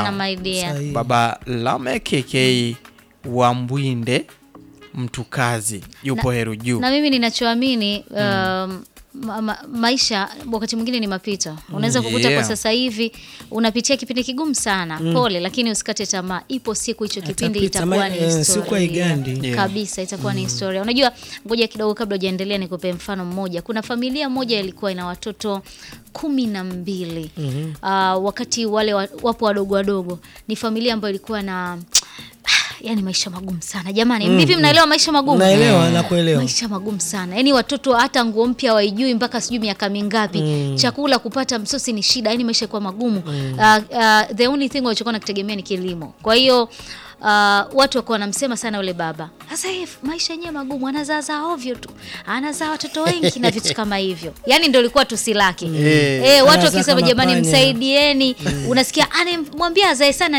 sana my dear. Sahihi. baba Lame KK wa Mbwinde mtu kazi yupo Heru Juu. na mimi ninachoamini um, ma ma maisha wakati mwingine ni mapito. Unaweza kukuta Yeah. kwa sasa hivi unapitia kipindi kigumu sana, pole, lakini usikate tamaa. Ipo siku hicho kipindi Atapita, itakuwa ma- ni eh, historia siku haigandi. Yeah. kabisa, itakuwa ni historia. Unajua, ngoja kidogo, kabla hujaendelea, nikupe mfano mmoja. Kuna familia moja ilikuwa ina watoto kumi na mbili Ah, wakati wale wa, wapo wadogo wadogo, ni familia ambayo ilikuwa na yani maisha magumu sana jamani. Vipi, mnaelewa maisha magumu? Naelewa na kuelewa. maisha magumu sana yaani watoto hata nguo mpya waijui mpaka sijui miaka mingapi chakula kupata msosi ni shida yaani maisha kuwa magumu uh, uh, the only thing walichokuwa nakitegemea ni kilimo kwa hiyo uh, watu wakuwa wanamsema sana yule baba sasa hii maisha yenyewe magumu anazaazaa ovyo tu anazaa watoto wengi na vitu kama hivyo yaani ndo ilikuwa tusi lake Eh. eh, watu Anazaa wakisema kama jamani panya. msaidieni unasikia anamwambia azae sana